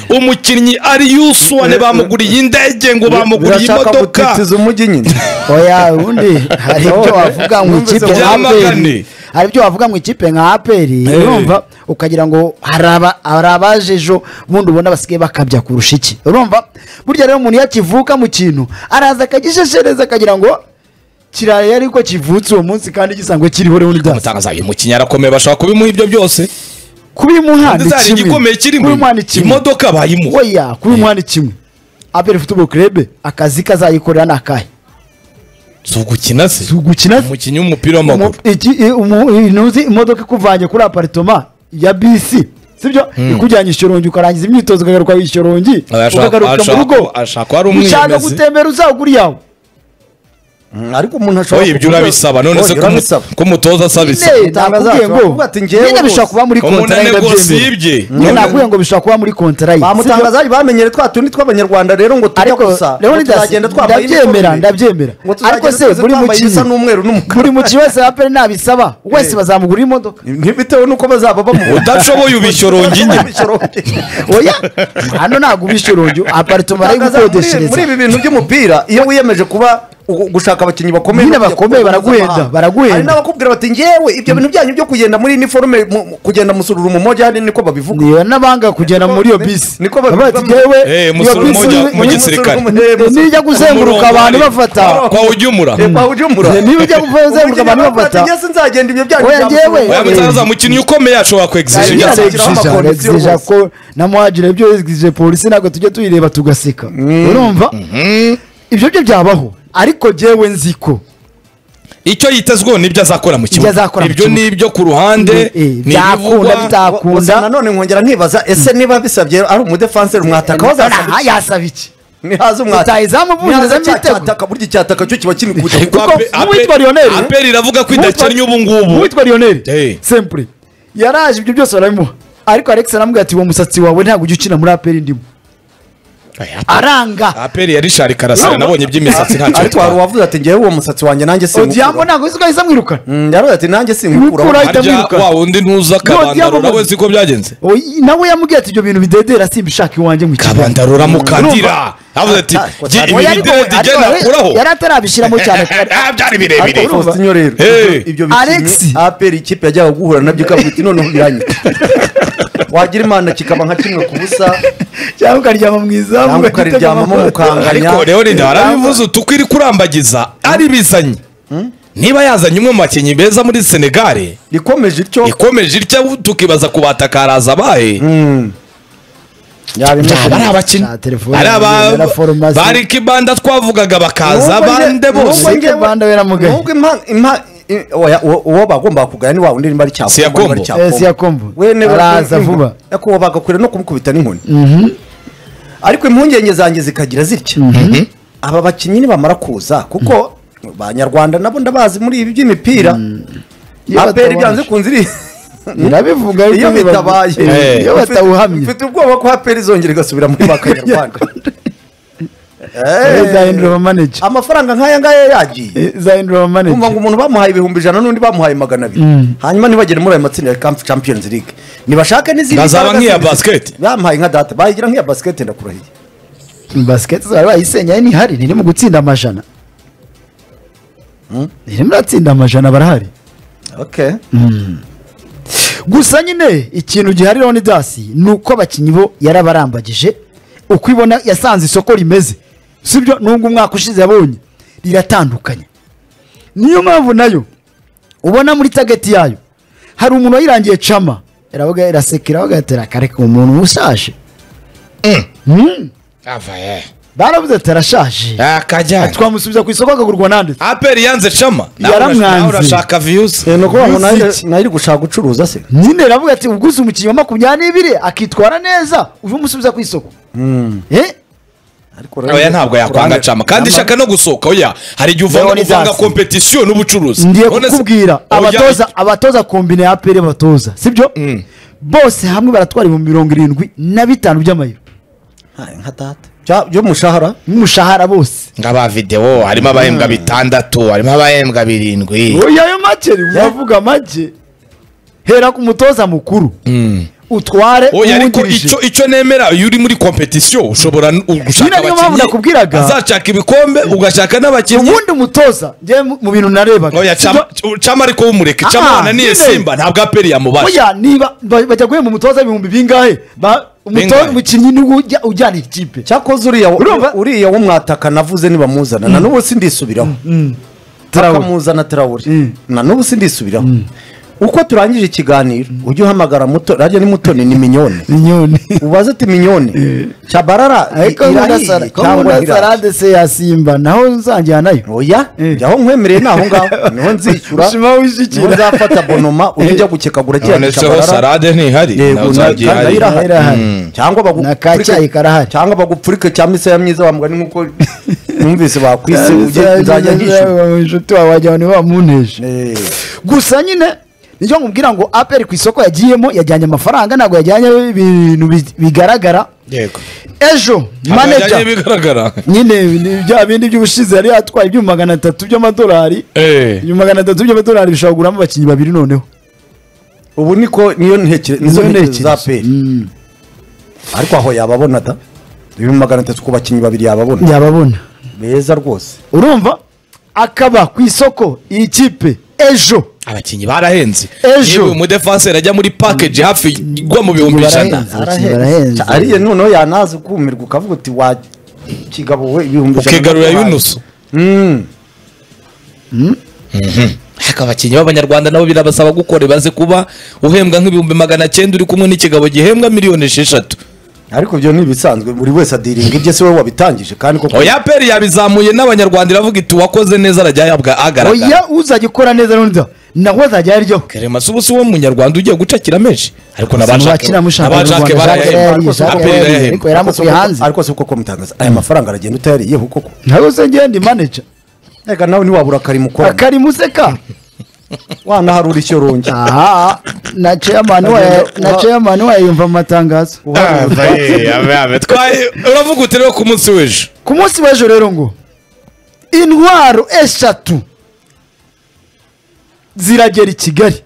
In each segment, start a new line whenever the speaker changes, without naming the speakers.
umukinnyi ari yusuwane bamuguriye indege ngo bamuguriye imodoka
gutitiza umujyi nyine
oya ubundi hari ibyo wavuga mu
Numvise
ikipe nka
byamagane.
aperi hari ibyo wavuga mu ikipe nka aperi
Eh.
urumva ukagira ngo hari aba- hari abaje ejo ubundi ubona basigaye bakabya kurusha iki urumva burya rero umuntu iyo akivuka mu kintu araza akagisheshereza akagira ngo kiraye ariko kivutse uwo munsi kandi gisangwe kiriho rero n'ibyatsi
umutangaza uyu mukinnyi arakomeye bashobora kubimuha ibyo byose
kubimuha ni
ndetse hari
kimwe
igikomeye kirimo
kubimuha ni kimwe
imodoka bayimuha
oya kubimuha ni kimwe aperi futuboro kerebe akazi kazayikorera ni akahe
si ugukina se
si ugukina se
umukinnyi w'umupira w'amaguru
Umu- iki- i- umu- i- ntuzi imodoka ikuvanye kuri aparitoma ya bisi sibyo ikujyanye ishyorongi ukarangiza imyitozo ukagaruka ishyorongi
Aba ashaka-
ukagaruka mu
ashaka-
rugo
ashaka wari
ushaka
umwiyemezi.
gutembera uzagura iyawe
Mm, ariko umuntu ashobora
oya ibyo urabisaba none se
Oya, urabisaba.
ko umutoza asaba
nyine
isaba
Utangaza
nakubwiye ngo
ashobora kuvuga ati njyewe
nyine bishobora
rwose.
kuba muri kontara
umunani
ye
rwose
ndabyemera.
yibye
nyine nakubwiye ngo bishobora kuba muri kontara ye sibyo?
bamutangaza bamenyere twa tundi tw'abanyarwanda rero ngo tujya
ariko
gusa
rero
ngo tuzagenda twambaye
ndabyemera
iniforume.
ndabyemera
Ngo
ariko
tuzagenda
se
twese
buri
twambaye
mukinnyi
isa n'umweru n'umukara
buri mukinnyi wese aperi nabisaba wese
Eh.
bazamugura imodoka
ntibitewe n'uko bazaba bamubona
udashoboye ubishyorongi nyine
oya hano ntabwo ubishyurongi aparitoma
Tangaza, muri- muri
arayigukodeshereza
ibi bintu by'umupira iyo wiyemeje kuba u- gushaka abakinnyi bakomeye
Nyine
no kujya
bakomeye,
ku rwego
baraguhenda,
mpuzamahanga.
baraguhenda.
hari n'abakubwira bati ngewe ibyo bintu byanyu byo kugenda muri iniforume mu- mu- kugenda musururu mu mojyane niko babivuga
niyo n'abanga kugenda muri iyo bisi
Niko babivuga.
Bavuga ati, "Yewe,
Eh,
iyo
musore
bisi
umujya-
ni-
mu gisirikare.
nijya
Umurongo
kuzenguruka abantu
wari-
bafata
kwa ujyumura
kwa ujumura
niba ujya kuzenguruka abantu bafata
njye sinzagenda ibyo byanyu
Oya,
byamusururu
ngewe-
oya
mu-
mutangaza umukinnyi ukomeye ashobora kwegizisha ibyo
Yagize-
asabye
amashyiraho amakondition
egisija
rwose.
ko na muhagire ibyo egisije polisi ntabwo tujya tuyireba tugaseka urumva ibyo byo byabaho ariko jyewe nzi ko
icyo yitezweho nibyo azakora mu
Ibyo
kibuga
azakora mu
ibyo
kibuga.
ni ibyo ku ruhande
Eh,
ni
byakunda
ibivugwa
bita- Akunda.
gusa nanone nkongera nkibaza ese niba bisabye ari umudefanseri mwataka wazasaba
Aha, yasaba iki
ntihaze umwataka
utaha izamu
ntihaze
bumviriza
cya
mitego
cyataka burya icyataka cyo kiba kiri kujya
Ariko
kuko
Ape- Ape-
uwitwa Lionel-
aperi iravuga ko idakennye ubu ngubu
uwitwa
Eh.
lionel sempure yaraje ibyo byose barabimuha ariko alex aramubwira ati uwo musatsi wawe ntabwo ujya ukina muri aperi ndimo aranga
aperi ya rishari karasira nabonye iby'imisatsi ntacyo
ariko hari
bitwara
uwavuze ati ngewe uwo musatsi wanjye nanjye
odiyambo
sinkukuraho
ntabwo uzi ko ahise amwirukana
Mm, yaravuze ati nanjye sinkukuraho
Nkukuraho. ahita
harya
amwiruka.
wa wundi ntuza
Diamond-
akabandarura we si ko byagenze
Oyi, nawe yamubwiye ati ibyo bintu bidedera simba ishaka iwanjye mu kigali
kabandarura mukandira avuze ati
Ah,
"Jye ibi
Oya, ariko-
bideredi
ariko-
igenda akuraho
yari atarabishyiramo cyane
Ah, byari birebire
ariko Faustinho rero
Hey.
ibyo- ibyo
Alex.
bikinnyi aperi ikipe yajyaga guhura nabyo ikavuga iti noneho biranyita wagira imana kikaba nka kimwe ku busa
cyangwa ukaryama mu izamu
cyangwa ukaryamamo mukanganya
ariko rero ni harabivuze utuko iri kurambagiza ari bizanye niba yazanye umwe mu bakinnyi beza muri senegare
rikomeje ityo
ikomeje itya tukibaza ku batakaraza abaye yaba ari abakinnyi ari aba bari kibanda twavugaga bakaza
Nubwo nge-
abande
nubwo
bose
ngewe-
Banda baramugaye.
nubwo impa- impa- i- oya, uwo- uwo bagomba kugaya ni wa wundi nimba ari cyakombo
Siyakombo.
nimba ari cyakombo.
Eh, Siyakombo.
We niba-
Araza vuba.
ariko uwo bagakwira no kumukubita n'inkoni ariko impungenge zanjye zikagira zitya aba bakinnyi nibamara kuza kuko abanyarwanda nabo ndabazi muri ibi by'imipira
Iyo
aperi
batabanje.
byanze kunze iri
birabivuga ariko
iyo
biba-
bitabaye
Eh, iyo
Mfite-
batawuhamye
mfite ubwoba ko aperi izongera igasubira muri ba kanyarwanda Eh,
izahindura amamanege
amafaranga nk'aya ngaya yagiye
izahindura amamanege
kumva ngo umuntu bamuhaye ibihumbi ijana n'undi bamuhaye magana abiri hanyuma ntibagere muri ayo matsinda ya Camp Champions League nibashake n'izindi
Bazaba
mbaraga
nk'iya
zindi-
basket.
bamuhaye nka data bayigira nk'iya basket ndakurahiye
basiketi zari bayisenyaye ntihari ntiri mu gutsinda amajana ntirimo iratsinda amajana barahari
okay
gusa nyine ikintu gihariraho ni dasi ni uko abakinnyi bo yarabarambagije uko ibona yasanze isoko rimeze sibyo nubwo umwaka ushize yabonye riratandukanye niyo mpamvu nayo ubona muri tageti yayo hari umuntu wayirangiye cama iravuga irasekera bagatera akareka umuntu ushaje Mm. baravuze ati arashaje
akajyana
twamusubiza ku isoko akagurwa nande
aperi yanze shama Nawe
Yaramwanze.
urash- nawe urashaka viyuzi
ni ukuvuga ngo nayo
Music.
nayo iri gushaka gucuruza se
nyine aravuga ati uguze umukinnyi wa makumyabiri n'ibiri akitwara neza uje umusubiza ku isoko Eh?
ariko
oya ntabwo yakwanga cama kandi ishaka no gusohoka oya hari igihe uvanga
Leonidas.
uvanga kompetisiyo n'ubucuruzi
ndiye
None se-
kukubwira
Oya,
abatoza abatoza kombine ya pere batoza sibyo bose hamwe baratwara ibihumbi mirongo irindwi na bitanu by'amayero
Ntayo nka data Bya- by'umushahara
n'umushahara bose
ngo aba videwo harimo abahembwa bitandatu harimo abahembwa birindwi
oya ayo make uri- uravuga make hera ku mutoza mukuru utware
oya ariko
uwungirije.
icyo icyo nemera iyo uri muri kompetisiyo ushobora n- gushaka
Nyine niyo mpamvu
abakinnyi
nakubwiraga.
azashaka ibikombe ugashaka n'abakinnyi
ubundi umutoza njyewe mu- mu bintu narebaga
oya
Sibyo-
Cama- cama ariko wumureke cama
Ah,
wananiye
nyine.
simba ntabwo aperi yamubasha
Oya, niba ba- bajya guhemba umutoza ibihumbi bingahe Ba- umutoza
Bingahe?
umukinnyi niwe ujya- ujyana ikipe
cyakoze uriya
Urumva?
uriya wo mwataka navuze nibamuzana na n'ubu sindisubiraho
Traore.
akamuzana tarawuri
Mm.
na n'ubu sindisubiraho uko turangije ikiganiro ujye uhamagara muto radiyo ni mutoni ni minyone
inyoni
ubaze ati minyone cyabarara i-
ariko
irahiye cyangwa ntirahiye
munasarade se ya simba naho nzajyana nayo
oya
Eh.
jya aho nkwemereye ni aho ngaho niho nzishyura
Shima
niho
wishyikira
nzafata bonoma ujye ujya gukekagura kiriya
noneho
cyabarara
sarade ntihari nawe
yego na-
uzagiye
kandi
hari.
ira-
irahari.
Irahari.
Mm. cyangwa bagupfurike-
Nakacyayi karahari.
cyangwa bagupfurike cya misaya myiza wamuga ni nkuko numvise bakwise ujye- nzajya nyishyura
inshuti wawe wajyana niwe wamunteje
Eh.
gusa nyine nicyo nkubwira ngo aperi ku isoko yagiyemo yajyanye amafaranga ntabwo yajyanye ibintu bi- bigaragara
yego
ejo
Ntabwo
manager
yajyanye bigaragara
nyine ni bya bindi by'ubushize yari yatwaye ibyuma magana atatu by'amadolari
Eh.
ibyuma magana atatu by'amadolari bishobora kuguramo abakinnyi babiri noneho
ubu niko niyo ntekere nizo
Nizo
ntekerezo za
ntekerezo.
peri ariko aho yababona da ibihumbi magana atatu ku bakinnyi babiri yababona
yababona
beza rwose
urumva akaba ku isoko iyi kipe ejo
abakinnyi barahenze
Ejo.
yewe umudefanseri ajya muri pakeji hafi igwa mu bihumbi ijana
Barahenze. Abakinnyi barahenze.
Cya- ariye noneho yanaza ukumirwa ukavuga uti wa kigabo we ibihumbi ijana
ukigarurira
by'amadolari."
yunusu
Mm.
ariko abakinnyi b'abanyarwanda nabo birabasaba gukora baze kuba uhembwa nk'ibihumbi magana cyenda uri kumwe n'ikigabo gihembwa miliyoni esheshatu
ariko ibyo ni ibisanzwe buri wese adiringa ibye se wowe wabitangije kandi koko
oya peri yabizamuye n'abanyarwanda iravuga iti uwakoze neza arajya ahabwa agaragara
oya uzajya ukora neza n'undi nawe azajya yaryoha
kerema si ubu si wo munyarwanda ugiye gucakira menshi ariko
Abakira mushaka
n'abajake
Abanyarwanda,
barayahembwa
Jacques
aperi
Jacques
irahembwa
ariko yaramukuye hanze
ariko se koko mutangaza aya mafaranga aragenda utayariyeho koko
nawe se ngende manager
reka nawe ntiwabura akari mukora
akari museka
wanaharura icyo runge
aha na chairman wa na chairman wa yumva amatangazo
Twaye- uravuga uti rero ku munsi w'ejo
ku munsi w'ejo rero ngo intwaro eshatu ziragera i kigali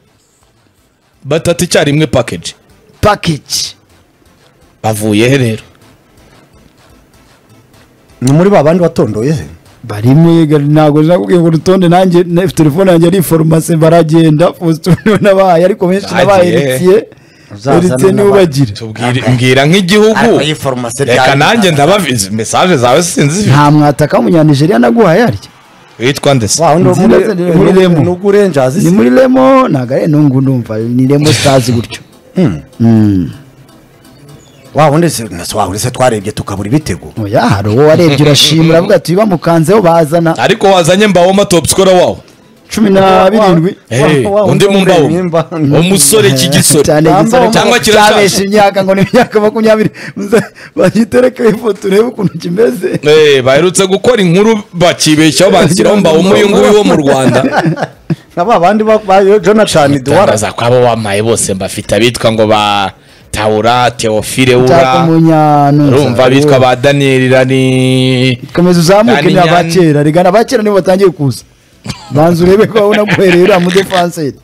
batatu icyarimwe pakeji
package
bavuye he rero
ni muri ba bandi watondoye he
barimo ntabwo nakubwiye ngo urutonde nanjye na- telefone yanjye ari farumasi baragenda fositoni nabahaye ariko benshi nabaye
Bagiye.
eritiye
Uzazana
eritiye niwe
n'abandi.
ubagire
Tubwire- mbwira nk'igihugu
Ariko iyi farumasi
reka
ryari-
nanjye ndababizi mesaje zawe sinzi
nta mwataka w'umunyanigeriya naguhaye arya
witwa ndese
wa wundi wo muri
Nzi- nzi- muri Remo.
nubwo urenjazi
ni muri remo ntabwo ari nungu ndumva ni remo sitazi gutyo
wa wundi se na se wa wundi se twarebye tukabura ibitego
oya hari uwo warebye urashima uravuga ati bamukanzeho bazana
ariko wazanye mbawoma top scorer wawo
cumi na birindwi
Eh,
wa- wa-
undi mu mbawoma
imba.
umusore cy'igisore
cyane
Cyangwa
igisore
cyangwa kirashaje.
cyabesha imyaka ngo ni imyaka makumyabiri Muze- bagitereke ifoto urebe ukuntu kimeze
Eh, baherutse gukora inkuru bakibeshyaho bandikiraho mbawoma uyu nguyu wo mu rwanda
na ba bandi ba- ba jonathan duwara
tangaza ko abo wamaye bose mbafite abitwa ngo ba taura teofile
Nshaka
ura
umunyantuza.
urumva abitwa ba daniyeli rani
komeza uzamuke
Dani
ni
Nyan-
abakera rigana abakera nibo batangiye kuza banza urebe ko wabona guhereye uriya mudefanseri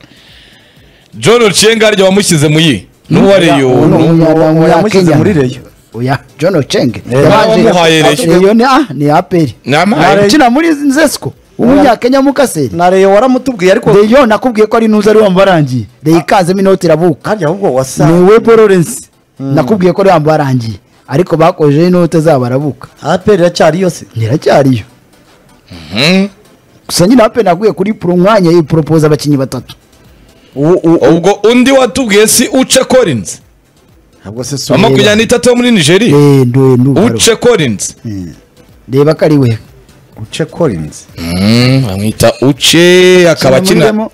john rucengaryo wamushyize mu yi n'uwareyo
Uno- uno- uno yamushyize muri reyo
oya john ochenge
wamuhaye reyo.
reyo ni a ni aperi
Namaye.
ukina muri zesco w'umunyakenya mukaseri
na reyo waramutubwiye ariko
reyo nakubwiye ko ari nuza ari wamubarangiye reyo ikanzemo inoti irabuka
kandi ahubwo
ni
wasa
uwe bororensi nakubwiye ko ari wamubarangiye ariko bakojeho inote zabo arabuka
aperi iracyari yose
iracyariyo
Mhm.
gusa nyine aperi naguye kuri puro umwanya yiporopoza abakinnyi batatu
ubwo undi watubwiye si uce collins
ntabwo se
wa
sura
makumyabiri n'itatu wo muri nigeria
Eh, ndo- ndo-
uce collins
reba ko ari we
uce collins
Mm, bamwita uce akaba akina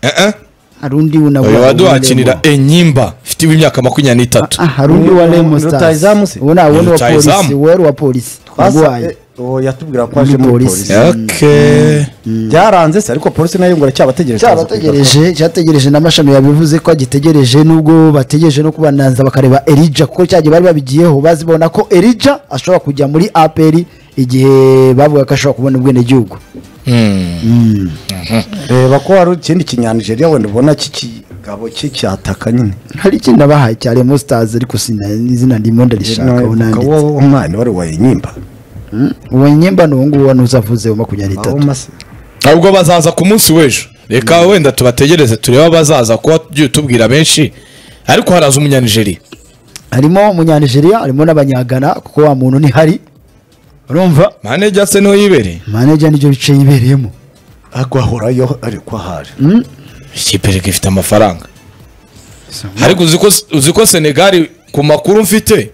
Eh, eh.
hari undi wuna
uyu waduhakinira enyimba ufite imyaka makumyabiri n'itatu
hari undi wa Remo
Ni rutahizamu se?
Stars uwo ni uwo ni uwa
Rutahizamu.
polisi uwo yari uwa polisi
twasa
urwaye
uwo yatubwira ko aje
Muri
muri
polisi.
polisi
Okay.
byaranze se ariko polisi nayo ngo iracyabategereje
cyabategereje cyategereje n'amashami yabivuze ko agitegereje nubwo bategereje no kubananza bakareba erija kuko cyagiye bari babigiyeho bazibona ko erija ashobora kujya muri aperi igihe bavuga ko ashobora kubona ubwenegihugu
Mm.
reba ko hari ikindi kinyanijeriya wenda ubona kiki gabo ki cyataka nyine
hari ikindi abahaye cya Remo Stars ariko sina izina ndimo ndarishaka ubu nanditse
wowe umwana wari uwa nyimba
uwo nyimba ni uwo nguwo wano uzavuze wa makumyabiri n'itatu
ntabwo bazaza ku munsi w'ejo reka wenda tubategereze turebe abazaza kuba tugiye tubwira benshi ariko haraza umunyanijeriya
harimo umunyanijeriya harimo n'abanyagana kuko wa muntu ntihari urumva
manege ase niho yibereye
maneja nibyo bice yibereyemo
agwahorayo ariko ahari
ikipe reka ifite amafaranga ariko uzi ko uzi ko senegali ku makuru mfite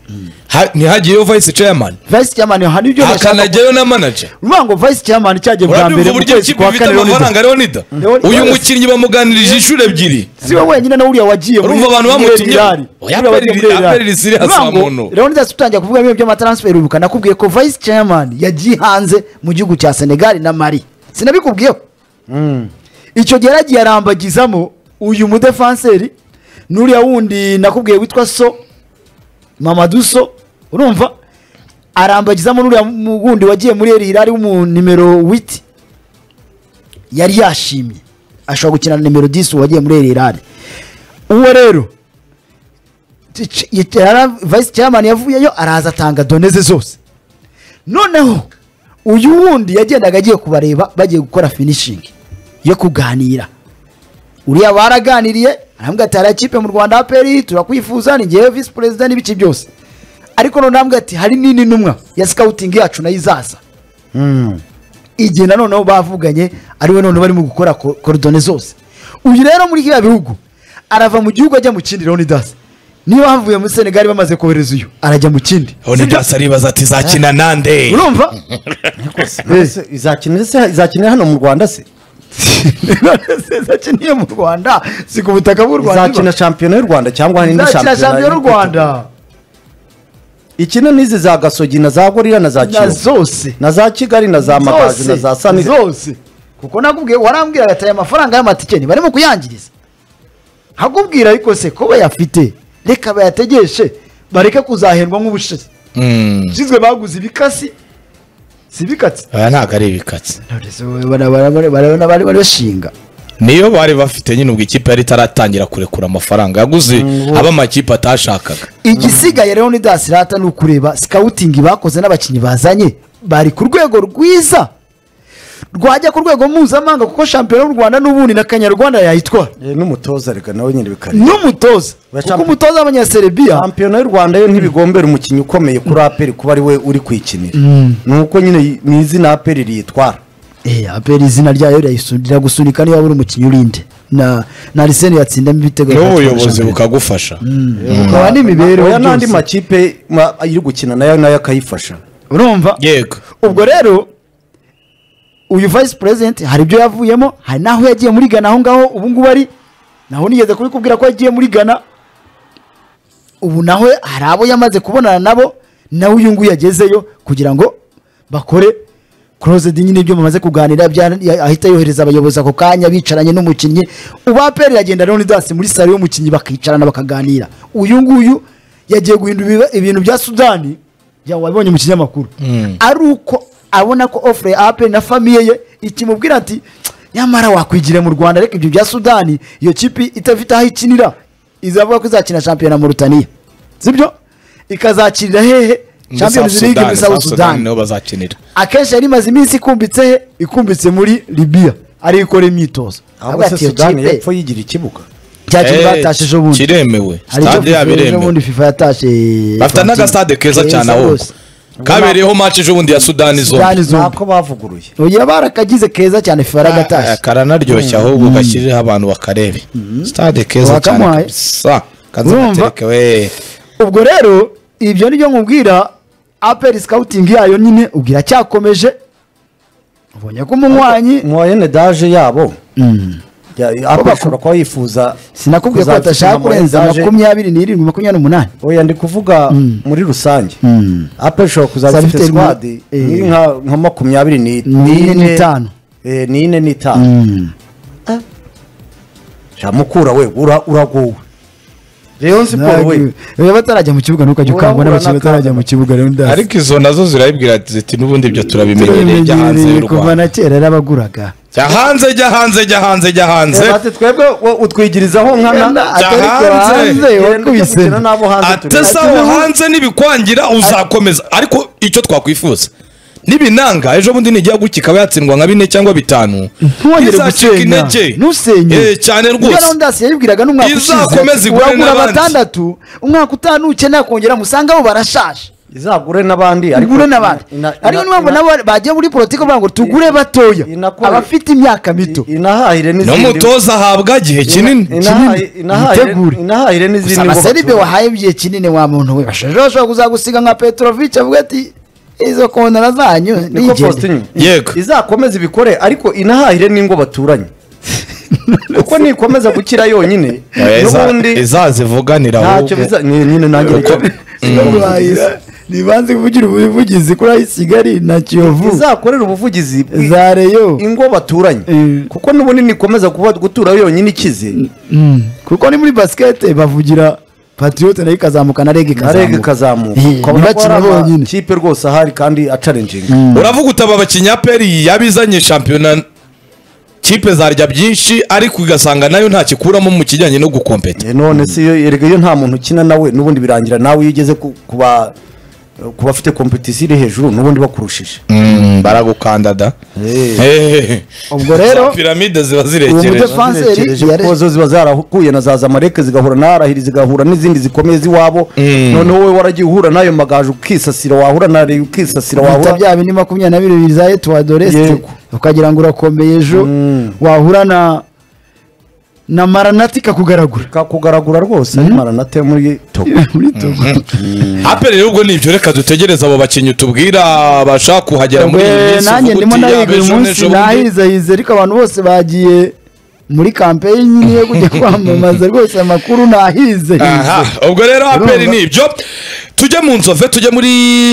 ha- ntihagiyeyo vayisi ceyamani
vice chairman hari ibyo bashaka
hakanajyayo na manager
uvuga ngo vice chairman cyagiye bwa
urabyumva
mbere mu
uburyo
kwezi
ikipe
kwa
ifite
kane
amafaranga
Leonidas.
leonida
Leonidas.
uyu mukinnyi bamuganirije inshuro ebyiri
si we wenyine na uriya wagiye muri-
Urumva abantu
muri
bamutumye?
Real.
Oya,
Uriya wagiye muri
Pereriri-
Real.
Pereriri Siriya
Uvuga
si
ngo,
umuntu.
Leonidas tutangiye kuvuga bimwe by'amatransfer urubuka nakubwiye ko vice chairman yagiye hanze mu gihugu cya senegali na mari sinabikubwiyeho icyo gihe yaragiye arambagizamo uyu mudefanseri n'uriya wundi nakubwiye witwa so mamadu so urumva arambagizamo n'uriya mu- wundi wagiye muri erira ari mu nimero witi yari yashimye ashobora gukina na nimero 10 wagiye muri erira uwo rero Ch- ch- yara- vice chairman yavuyeyo araza atanga doneze zose noneho uyu wundi yagendaga agiye kubareba bagiye gukora finishing yo kuganira uriya baraganiriye arambwira ati hari ikipe mu rwanda aperi turakwifuza ni ngewe visi perezida n'ibice byose ariko noneho arambwira ati hari n'indi ntumwa ya scouting yacu nayo izaza igihe nanoneho bavuganye ari we noneho barimo gukora ko- korodone zose uyu rero muri biriya bihugu arava mu gihugu ajya mu kindi leonidas niba havuye muri senegali bamaze kohereza uyu arajya mu kindi
leonidas aribaza ati zakina nande
urumva
izakinira se izakinira hano mu rwanda se
zakiniye mu rwanda si ku butaka bw'u rwanda
izakina shampiyona y'u rwanda cyangwa hari indi
zakina shampiyona y'u
y'u Rwanda.
rwanda
ikina n'izi za gasogi na za gorira na za
na
kiyovu
zose
na za kigali na za magazi na za
zose
sanire
zose kuko nakubwiye warambwiraga ati aya mafaranga y'amatike barimo kuyangiriza hakubwira ariko se ko bayafite reka bayategeshe bareke kuzahendwa nk'ubushize
Mm.
ushinzwe baguze ibikasi si ibikatsi
aya ntabwo ari ibikatsi
Nonese bara- bara- bara- bara- bari bari bashinga
niyo bari bafite nyine ubwo ikipe yari itaratangira kurekura amafaranga yaguze abo amakipe atashakaga
igisigaye leonidas rata ni ukureba sikawutingi bakoze n'abakinnyi bazanye bari ku rwego rwiza rwajya ku rwego mpuzamahanga kuko shampiyona y'u rwanda n'ubundi na kanyarwanda yayitwara
Eh, n'umutoza reka nawe nyine bikari
n'umutoza
Ba
kuko
champi-
umutoza w'abanyaserebiya
shampiyona y'u rwanda yo ntibigombera umukinnyi ukomeye kuri aperi kuba ari we uri kuyikinira ni uko nyine y- ni izina aperi riyitwara
Eh, apera izina ryayo rirayisu- riragusunika niba uri umukinnyi urinde na na arisene yatsindamo ibitego
n'ubuyobozi bukagufasha
bukaba n'imibereho
oya n'andi
byose.
makipe ma- iri gukina nayo nayo akayifasha
urumva
yego
ubwo rero uyu vice president hari ibyo yavuyemo hari n'aho yagiye muri gana aho ngaho ubu ngubu ari naho nigeze kubikubwira ko yagiye muri gana ubu nawe hari abo yamaze kubonana nabo nawe uyu nguyu yagezeyo kugira ngo bakore closed nyine ibyo bamaze kuganira bya- ya- ahita yohereza abayobozi ako kanya bicaranye n'umukinnyi ubaperi yagenda leonidas muri salo y'umukinnyi bakicarana bakaganira uyu nguyu yagiye guhindura ibiba- ibintu bya sudani ya wabonye mu kinyamakuru ari uko abona ko offre ya aperi na famiye ye ikimubwira ati nyamara wakwigira mu rwanda ariko ibyo bya sudani iyo kipi itafite aho ikinira izavuga ko izakina shampiyona murutaniya sibyo ikazakirira hehe champions league muri south sudan
niho bazakinira
akenshi yari imaze iminsi ikumbitse he ikumbitse muri libya ari ikora imyitozo
ahubwo se sudani y'epfo yigira ikibuga
cyakintu
Eh,
batashije ejobundi
kiremewe
hari icyo
stade yabo
FIFA
iremewe
ejobundi fifa yatashe
bafite n'agasitade keza cyane aho
rwose.
kabereyeho match ejo bundi ya sudani zombi
Sudani zombi
ntako bavuguruye
oya barakagize keza cyane fifa
Ah,
yaragatashe
karanaryoshya ahubwo gashyireho abantu bakarebe stade keza cyane
Wakamuhaye.
kabisa
Urumva?
kazanatereke we
ubwo rero ibyo nibyo nkubwira aperi sikawutingi yayo nyine ubwo iracyakomeje ubonye ko umunywanyi
mwayene daje yabo Ya- aperi ashobora kuba yifuza
sinakubwiye ko
kuzabifitemo
batashaka kurenza
Moyenne Daje.
makumyabiri n'irindwi makumyabiri n'umunani
oya ndi kuvuga muri rusange aperi ishobora kuzaba
Zaba
ifite
ifite
sikwadi
ni- eh.
nka nka makumyabiri ni-
N'ine n'itanu.
eh, ni ine n'itanu sha mukura we ura- uraguwe reyo siporo we
niba batarajya mu kibuga ntukajya ukangwa
Urabura
n'abakinnyi batarajya mu kibuga rero ndasi
ariko izo nazo zirayibwira ziti n'ubundi ibyo turabimenyereye jya hanze y'u
tubimenyereye kuva
rwanda
na kera yarabaguraga
jya hanze jya hanze jya hanze jya hanze
Bati twebwe wo utwigirizaho nkana
Jya
atari kure
hanze.
Yenda
hanze
ujya
wakubise
gukina n'abo hanze turi
atasa aho hanze nibikwangira uzakomeza ariko icyo twakwifuza nibinanga ejo bundi nijya guki ikaba yatsindwa nka bine cyangwa bitanu
ntiwongere
ntizacike
gusenga
intege
ntusenye
Eh, cyane
ibyo
rwose
rondasi yayibwiraga n'umwaka ushize
Izakomeze
ati,
igure
uragura
n'abandi."
batandatu umwaka utanu ukeneye kongera musanga bo barashaje
izagure n'abandi ariko
tugure n'abandi
ina- ina-
ariyo niyo mpamvu
ina-
nabo bagiye muri politiki bavuga ngo tugure batoya
inakore-
abafite imyaka mito
inahahire n'izindi
n'umutoza ahabwa igihe kinini
Ina- inahaye-
kinini.
inahahire
Mwitegure.
inahahire
gusa
n'izindi ngo
amaseribe
bature.
wahaye igihe kinini wa muntu we bashaje bashobora kuzagusiga nka petrovic avuga ati izo kontara zanyu
niko
nigende
Faustin
Yego.
izakomeza ibikore ariko inahahire n'ingo baturanye kuko nikomeza gukira yonyine
Oya, iza-
n'ubundi
izazivuganira
ntacyo
ahubwo.
biza ni- nyine nanjye reka-
ntibanze kuvugira ubuvugizi kuri ayi kigali na kiyovu
izakorera ubuvugizi bwi-
za reyo
ingo baturanye
Mm.
kuko n'ubundi nikomeza kuba gutura yonyine ikize
kuko ni muri basikete bavugira patriyote nayo ikazamuka na rege ikazamuka
narega ikazamuka
Eh,
ukabona ko hari
ntibakina bonyine
amakipe rwose ahari kandi acarenjinga
uravuga utaba abakinnyi aperi yabizanye shampiyona kipe zarya byinshi ariko ugasanga nayo nta kikuramo mu kijyanye no gukompeta
Eh, none si iyo erega iyo nta muntu ukina nawe n'ubundi birangira nawe iyo ugeze ku- ku ba- ku bafite kompetisiyo iri hejuru n'ubundi bakurushije
Mm, baragukandada Hehehe.
ubwo rero
Za piramide ziba
uwo
zirekereje
mudefa- Defenseri
Bazirekereje
yare-
kuko zo ziba zarahuye na za zamalek zigahura na arahiri zigahura n'izindi zikomeye z'iwabo noneho wowe waragiye uhura n'ayo magaje ukisasira wahura na Rayon ukisasira
bita
wahura
bya bindi makumyabiri na bibiri za etuwa doresite
Yego.
ukagira ngo urakomeye ejo wahura na na maranati ikakugaragura
kakugaragura rwose ari maranate muri togo
muri togo
aperi rero ubwo nibyo reka dutegereze abo bakinnyi tubwira bashaka kuhagera muri iyi
Ubwo
minsi
nanjye
uvuga uti,
ndimo ndahiga
yaba
uyu
ejo
munsi
n'ejo bundi.
nahizahize ariko abantu bose bagiye muri kampeyini yo kujya kwamamaza rwose amakuru nahize
aha ubwo rero aperi ni ibyo tujye mu nzove tujye muri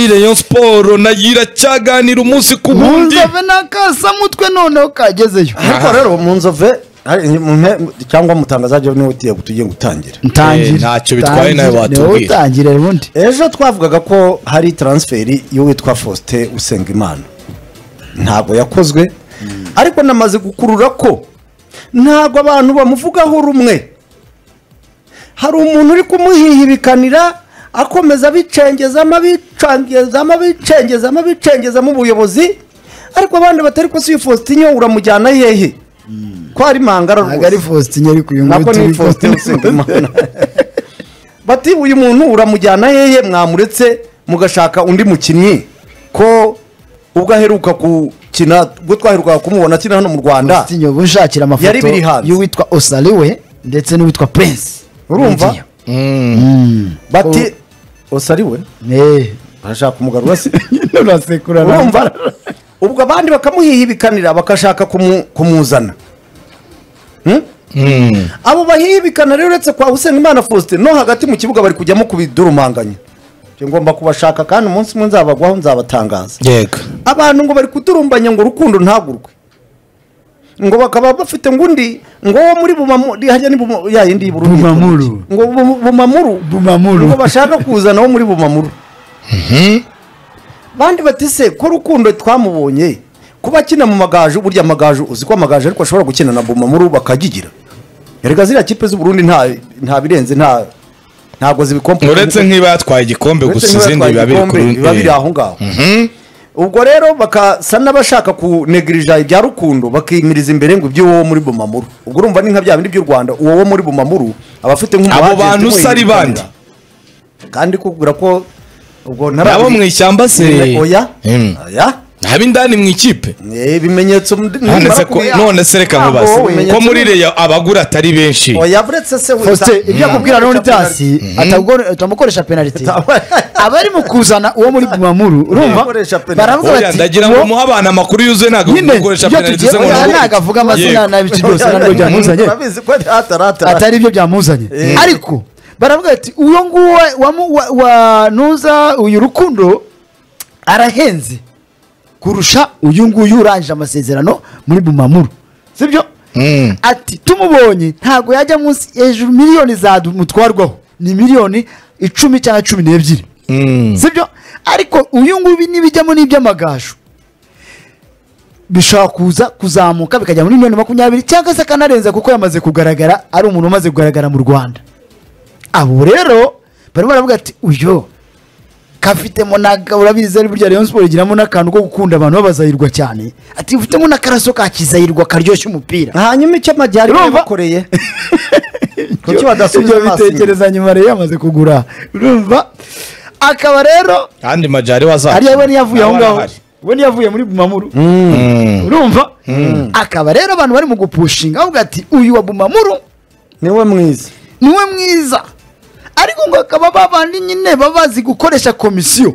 reyo siporo nayo iracyaganira umunsi ku wundi
munzove n'akasamutwe noneho kagezeyo
ariko rero mu nzove ari- mu mpe- cyangwa mutangazaje niwe utiye tugiye gutangira
ntangira
Eh, ntacyo bitwaye nawe
Tangira.
watubwira.
Niwowe utangire ubundi
ejo twavugaga ko hari taransiferi y'uwitwa faustin usengimana ntabwo yakozwe ariko namaze gukurura ko ntabwo abantu bamuvugaho rumwe hari umuntu uri kumuhihibikanira akomeza abicengezamo abicengezamo abicengezamo abicengezamo ubuyobozi ariko abandi batari ko si uyu faustin uramujyana hehe ko ari mangara
ntabwo ari
rwose
faustin ariko uyu
nako
nguyu
ni
turi
faustin usengimana bati uyu muntu uramujyana hehe mwamuretse mugashaka undi mukinnyi ko ubwo aheruka gukina ubwo twaherukaga kumubona akina hano mu rwanda
faustin ubu nshakira
Yari
amafoto
biri hanze.
y'uwitwa osariwe ndetse n'uwitwa prince
urumva bati ose ari we
Eh,
barashaka umugarura se
nyine urasekura nawe.
urumva ubwo abandi bakamuhihibikanira bakashaka kumu- kumuzana Hmm? abo bahihibikana rero uretse kwa Usengimana Faustin no hagati mu kibuga bari kujyamo kubidurumanganya Ibyo ngomba kubashaka kandi umunsi umwe nzabagwaho nzabatangaza
yego
abantu ngo bari kudurumbanya ngo urukundo ntagurwe ngo bakaba bafite ngo undi ngo wo muri bumamuru hajya ni bumu- ya yindi y'ubururu yitwa
Bumamuru.
iki? ngo bu- bumamuru
Bumamuru.
ngo bashaka kuzana wo muri bumamuru bandi bati se ko rukundo twamubonye kuba akina mu magaju burya amagaju uzi ko amagaju ariko ashobora gukina na bumamuru bakagigira erega ziriya kipe z'uburundi nta nta birenze nta ntabwo zibikompa
uretse nk'iba yatwaye igikombe gusa
Uretse
izindi
niba
biba biri
igikombe, biba biri aho ngaho ubwo rero bakasa n'abashaka kunegirija ibya rukundo bakimiriza imbere ngo iby'uwo muri bumamuru ubwo urumva ni nka bya bindi by'u rwanda uwo wo muri bumamuru aba afite nk'umu
Abo
agent
bantu se ari bande?
umuhirimbanira. kandi kubwira ko ubwo ntara-
nabo mu ishyamba se
oya
Mm.
oya
haba indani mu ikipe
Eh, ibimenyetso
none se ko- none se reka nkubaze ko muri
reyo
reyo abagura atari benshi
oya buretse se we-
Faustin ibyo akubwira
Mm.
Leonidas atamukoresha penaliti
Ata-
abari mu kuzana uwo muri Bumamuru urumva
Atamukoresha penalty.
baravuga
Oya,
bati
ndagira ngo muhe abantu amakuru yuzuye ntabwo
nyine
mukoresha
ibyo
penaliti
tugiye
ze ngo
oya,
nabo-
ntabwo avuga amazina
Yego.
n'ibyo byose ntabwo byamuzanye
Urabizi ko ataratara.
atari ibyo byamuzanye ariko baravuga bati uwo nguwo wa- wamu- wa- wa nuza uyu rukundo arahenze kurusha uyu nguyu urangije amasezerano muri Bumamuru sibyo
Mm.
ati tumubonye ntabwo yajya munsi hejuru miliyoni zadumutwarwaho ni miliyoni icumi cyangwa cumi n'ebyiri
Mm.
sibyo ariko uyu nguyu nibijyamo n'iby'amagaju bishobora kuza kuzamuka bikajya muri miliyoni makumyabiri cyangwa se akanarenza kuko yamaze kugaragara ari umuntu umaze kugaragara mu rwanda abo rero barimo baravuga ati uyu kafitemo na urabizi ari burya rayon siporo igiramo n'akantu ko gukunda abantu babazahirwa cyane ati ufitemo n'akaraso ka kizahirwa karyoshya umupira
hanyuma icyo amajyaruguru
Urumva?
yabakoreye Kuki
ibyo
badasubiza
ibyo
amaso
bitekereza nyuma rero yamaze kugura urumva akaba rero
kandi majari wazacu
ariyo we niyo avuye aho
nawe
ngaho
arahari.
we niyo avuye muri bumamuru
Mm.
urumva akaba rero abantu bari mu gupushinga bavuga ati uyu wa bumamuru
niwe mwiza
niwe mwiza ariko ngo akaba babandi nyine baba bazi gukoresha komisiyo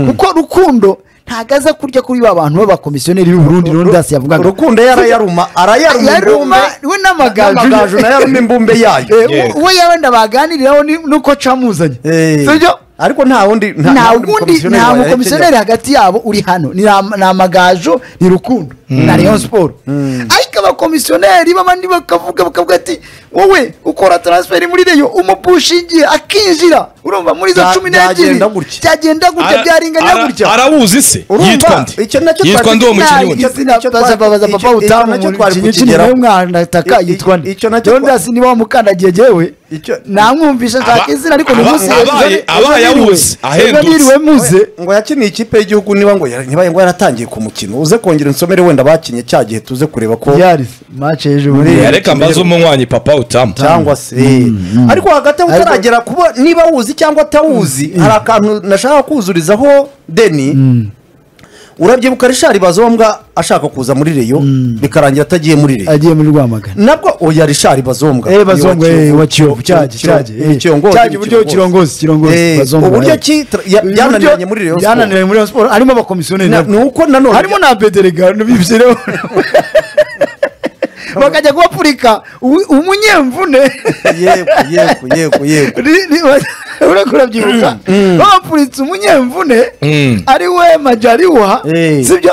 kuko rukundo ntabwo aza kurya kuri ba bantu b'abakomisiyoneri b'i Burundi
Ru-
rondasi yavugaga
rukundo yarayaruma arayaruma
Yaruma, we n'amagaju.
n'amagaju nayaruma imbumbe yayo
Eh,
Yeah.
we yabenda baganiriraho ni- nuko camuzanye
Eh,
sibyo
ariko nta wundi nta-
nta
nta wundi
wundi
mukomisiyoneri
nta
wayakenyera.
mukomisiyoneri hagati yabo uri hano ni am- ni amagajo ni rukundo na rayon siporo ariko abakomisiyoneri b'abandi bakavuga bakavuga ati wowe ukora transferi muri reyo umupushingiye akinjira urumva muri izo
Bya-
cumi n'ebyiri
byagenda gutya.
byagenda gutya
Ara-
byarenganya
ara-
gutya
Arabuzi se
Urumva?
yitwa nde
Icyo nacyo
yitwa
twazi-
nde uwo
nta-
mukinnyi
icyo-
wundi
izina
Baza-
twari-
baza
icyo-
papa
icyo
utamu
nacyo
mu
twari
kinyi
kukigeraho.
kinini mwana ataka
I- i-
yitwa nde
icyo nacyo twa-
Leonidas niba wamukandagiye jewe
Icyo-
namwumvisha nshaka
Aba-
izina ariko ni
aba-
umunsi
abaye- abaye ahuze, ahendutse.
niriwe muze
ngo yakiniye ikipe y'igihugu niba ngo yara- ntibaye ngo yaratangiye ku mukino uze kongera insomere wenda bakinye cya gihe tuze kureba ko
yaris mace y'ejo bundi
Muri-
reka mbaze umunywanyi papa utamu
cyangwa se ariko hagati aho
Ariko-
utaragera kuba niba wuzi cyangwa atawuzi hari akantu nashaka kuzurizaho deni urabyibuka rishari bazombwa ashaka kuza muri reyo bikarangira atagiye muri reyo
agiye muri rwamagana
nabwo oya rishari bazombwa
eh
Ni wa
bazongo
Kiyovu.
wa kiyovu cyaje
Kiyovu.
cyaje
Ni Kiyovu.
cyaje uburyo kirongozi kirongozi
Eh,
bazongo
uburyo
eh.
ki tra- ya-
Uburyo
byananiranye muri Rayon Sport.
byananiranye muri Rayon Sport harimo abakomisiyoneri
Na-
nabwo.
ni uko nanone
harimo na bederega bibyireho bakajya kubapfurika ubu- umunyemvune
yego yego yego yego
Ni- ni- ureko urabyibuka bapfuritse umunyemvune
Mm.
ari we majariwa
Eh.
sibyo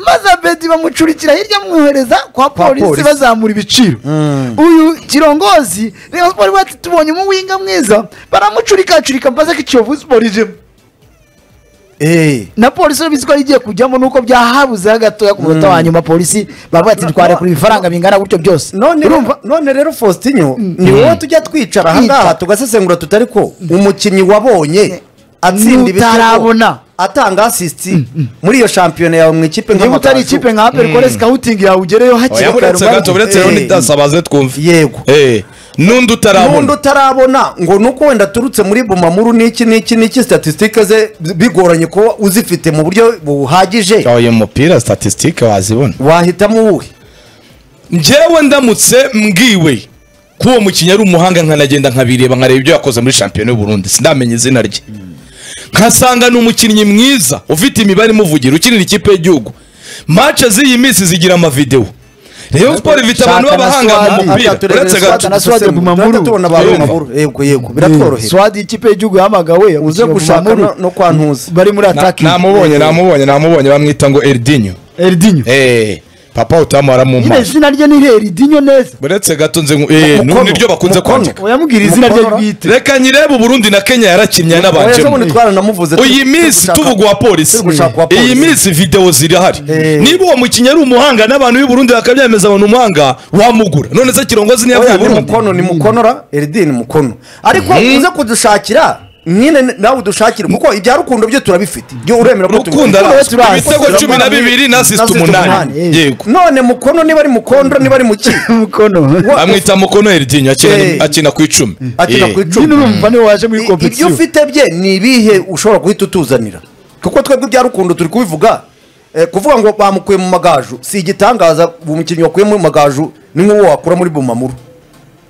maze abedi bamucurikira hirya amwohereza kwa polisi
polisi.
bazamura ibiciro uyu kirongozi reba siporo bati tubonye umuwinga mwiza baramucurikacurika mbaze ko ikiyovu siporo ijemo
Eh,
na polisi urabizi ko igiye kujyamo nuko byahabuzeho gatoya ku munota wa nyuma polisi bavuga ati tware kuri ibifaranga bingana gutyo byose
none
urumva
none rero faustinyo ni wowe tujya twicara ahangaha
Twicara.
tugasesengura tutari ko umukinnyi wabonye atsinda ibitego,
N'utarabona.
atanga asisiti muri iyo shampiyona yawe mu ikipe
niba
nk'amagaju.
utari ikipe nka perikore sikawutingi yawe ugereyo hakiri
oya
kare
buretse gato buretse
Eh.
rundi dasi abaze twumve
yego
Eh, n'undi
n'undi
utarabona
utarabona ngo ni uko wenda aturutse muri bumamuru n'iki n'iki n'iki statisitike ze bigoranye kuba uzifite mu buryo buhagije
uyu mupira statisitike wazibona
wahitamo uwuhe
njyewe ndamutse mbwiwe ko uwo mukinnyi ari umuhanga nkanagenda nkabireba nkareba ibyo yakoze muri shampiyona y'u Burundi sindamenya izina rye nkasanga ni umukinnyi mwiza ufite imibare imuvugira ukinira ikipe y'igihugu mace z'iyi minsi zigira amavidewo Rayon Sport ifite abantu
Shaka na
b'abahanga mu
Swadi.
mupira
Atatu
uretse
rero
gato
Swadi na
dusesengura.
Swadi Bumamuru.
Turahita tubona ba bumamuru yego yego biratworohera
swadi ikipe y'igihugu yahamagawe
uze
ukiyovu
gushaka
Mamuru,
no- no kwa ntuza
bari muri ataki
namubonye namubonye namubonye bamwita ngo Erdinho
eridinyo
eh papa utamara mu
nyine
maso
izina rye ni eridinyo neza
uretse gato nze ngu- eh
Mukono,
nibyo bakunze
mukono.
kwandika
uyamubwira izina rye
Mukorora.
bwite
reka nyirebe Burundi na Kenya yarakinnye
Oya,
n'abajemo
sobundi twaranamuvuze turi-
iyi minsi
turi gushaka-
tuvuga uwa polisi
turi gushaka uwa polisi.
iyi minsi videwo zirahari niba uwo mukinnyi ari umuhanga n'abantu b'i Burundi bakabyemeza abantu umuhanga wamugura none se kirongozi
oya
ntiyavuye
ni
Burundi
mukono ni mukonora eridi ni mukono ariko uze kudushakira nyine nawe udushakire kuko ibya rukundo byo turabifite byo uremera ko tubi-
rukundo
Rukundo
arazwi
turazwi.
ibitego cumi na bibiri na asist umunani
eh.
yego
none mukono niba ari mukondo niba ari muki
umukono
bamwita mukono Erdinho akina-
Eh.
akina ku icumi
akina
Eh.
ku
nyine
icumi
urumva niwe waje muri
I- ibyo
kompetisiyo
ufite bye ni ibihe ushobora guhita utuzanira kuko twebwe bya rukundo turi kubivuga Eh, kuvuga ngo bamukuye mu magaju si igitangaza uwo mukinnyi wakuye mu magaju ni nk'uwo wakura muri bumamuru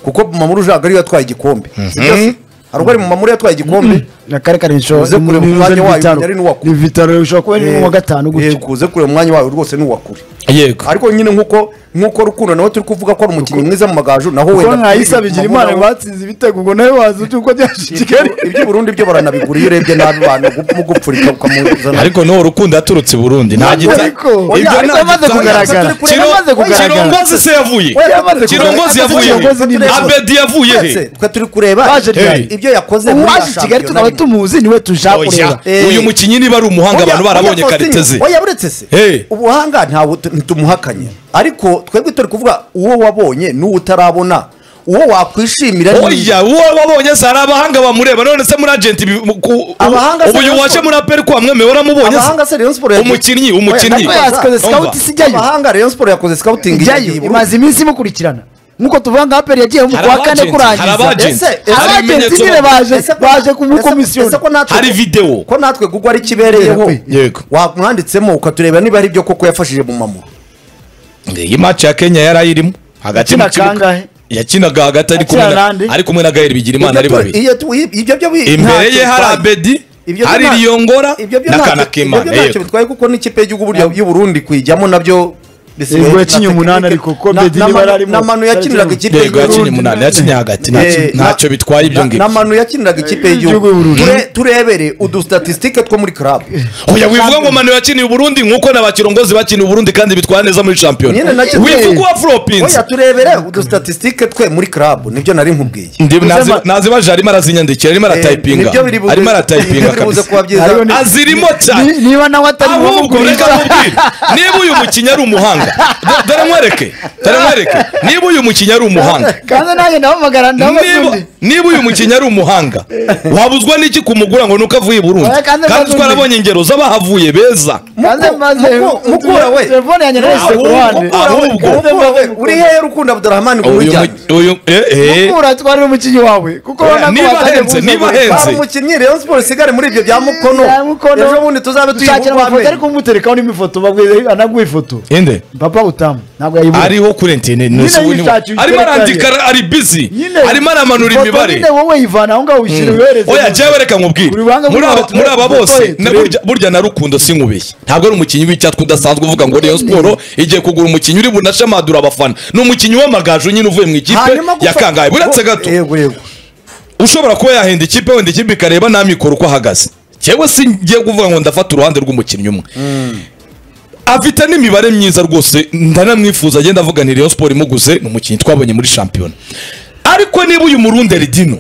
kuko bumamuru ujyaga ariyo yatwaye igikombe sibyo se? hari ubwo ari bumamuru yatwaye igikombe
na kare kare nshobora
Uze kureba umwanya wayo, yari n'uwakure.
ni vitaro ushobora kuba ari
Eh,
n'uwa gatanu
eh,
gutyo
kuze kureba umwanya wawe rwose ni uwakure
yego
ariko nyine nk'uko nk'uko rukundo nawe turi kuvuga ko ari umukinnyi mwiza mu magaju naho
kuko
wenda
mwayisa bigira imana batsinze ibitego ngo nawe wazi uti uko byaje i kigali
iby'uburundi byo baranabigura iyo urebye nabi bantu mugupfurika ukamuzana
ariko n'uwo rukundo yaturutse i burundi nta gita
ariko
Oya,
ibyo
ariko
nta
amaze
gitanga.
kugaragara.
Kiro-
Amaze kugaragara.
kirongozi se yavuye
Oya, amaze
kirongozi
kugaragara.
yavuye
Kirongozi ni
he
neza.
abedi yavuye he
twe turi kureba
Baje ryari?
ibyo yakoze muri
uwaje i
ya
kigali
shampiyona
tukaba tumuzi niwe tuja kureba
Oya,
Eh.
uyu mukinnyi niba ari umuhanga abantu barabonye karite ze
oya uretse se
Hey.
ubuhanga ntabwo tu- ntitumuhakanye ariko twebwe turi kuvuga uwo wabonye n'uwo utarabona uwo wakwishimira ni-
oya uwo wabonye se hari abahanga bamureba none se muri agenti
Abahanga se
uyu
Rayon
waje
Sports-
muri aperi kwa mwemeye waramubonye
abahanga se
se
Rayon Sports yagiye-
Umukinnyi,
Oya,
umukinnyi.
ariko yakoze
Umva.
scout sijyayo abahanga Rayon Sports yakoze scouting
ijyayo imaze iminsi imukurikirana nk'uko tuvuga ngo aperi yagiye mu
Hari
kwa kane
abagenti, hari
kurangiza
abagenti. hari
abagenti
ibimenyetso-
nyine baje baje kumukomisiyona
Hari video.
ko natwe google ari ikibereyeho
Yego.
wamwanditsemo ukatureba niba ari byo koko yafashije mu mamu
iyi match ya kenya yari ayirimo hagati mu
Yakina
kibuga
kangahe?
yakinaga hagati ari kumwe
Akina
na-
nande?
ari kumwe na gael bigirimana ari babiri
Iyo tu- iyo- ibyo byo bi-
imbere ye
ntacyo
hari
bitwaye.
abedi
Ibyo byo
hari
nta-
riyongora
ibyo byo
na
ntacyo-
kanakimana
ibyo byo ntacyo
yego
bitwaye kuko n'ikipe y'igihugu ry'a- y'u Burundi kuyijyamo nabyo bisigaye
Yego,
na
yakinye
tekinike.
umunani ariko ko
Na-
Bedi
na
niba
Manu-
yari arimo-
na Manu yakiniraga ikipe
yego yakinnye
y'Uburundi.
umunani yakinnye hagati
Eh,
ntacyo-
na-
ntacyo bitwaye ibyo
na-
ngibyo
na Manu yakiniraga ikipe y'igihugu
y'igihugu y'Uburundi.
Ture- turebere udusitatisitike two muri club
oya wivuga ngo manu yakiniye uburundi nkuko na bakirongozi bakiniye uburundi kandi bitwara neza muri
Nyine
shampiyona
nacyo-
wivuga uwa floppins
oya turebere udusitatisitike twe muri club nibyo nari nkubwiye
nazibaje arimo arazinyandikira arimo aratayipinga
nibyo biri buze-
arimo
nibyo
aratayipinga
biri buze
kabisa
kuba byiza
Hariho ni-
azirimo cyane
Ni- niba nawe atari
ahubwo reka
uwamuguriza
nkubwire niba uyu mukinnyi ari umuhanga do- dore nkwereke dore nkwereke niba uyu mukinnyi ari umuhanga
kandi nanjye ndahamagara
niba
ndabasundi
niba uyu mukinnyi ari umuhanga wabuzwa n'iki kumugura ngo nuko avuye i burundi
Oya, kandi
kandi
maze
twarabonye ingero z'abahavuye beza
kandi
Muku-
maze
muku- mukura we
telefone yanjye narese ku
Ahubwo-
ruhande
ahubwo-
mukura we uri hehe rukundo abdurahmani
uyu
kumujyana
mu- uyu eh, eh.
mukura twari umukinnyi wawe kuko
Oya,
urabona ko
niba
watanye
ahenze, niba
kumusagurira.
ahenze.
Hari umukinnyi Rayon Sports isigare muri ibyo bya Mukono
Ya Mukono.
ejo bundi tuzabe
Dushakira
tuyivugwa
amafoto
amenyo
ariko umuterekaho n'imifoto babwiye anaguha ifoto
inde
papa utamu ntabwo yayibura
ariho kuri interineti
Nyine yishakiye
arimo
iterekanye.
arandika ari bizi arimo aramanura
ifoto
imibare
nyine wowe yivana aho ngaho uyishyira uyohereze
oya jewe reka nkubwire
Uri banga
muri aba-
muri
muri
aba-
aba
turebe
bose
turebe.
na- burya- burya na rukundo sinkubeshye ntabwo ari umukinnyi w'icyatwa udasanzwe uvuga ngo Rayon Sport igiye kugura umukinnyi uri bunashamadura abafana ni umukinnyi w'amagaju nyine uvuye mu ikipe
Hanyuma gufa-
ya kangahe buretse gato
yego yego
ushobora kuba yahenda ikipe wenda ikipe ikareba nta mikoro uko ahagaze cyewe si ngiye kuvuga ngo ndafata uruhande rw'umukinnyi umwe afite n'imibare myiza rwose ndanamwifuza agenda avuga ni Rayon Sport imuguze ni umukinnyi twabonye muri shampiyona ariko niba uyu murunderi dino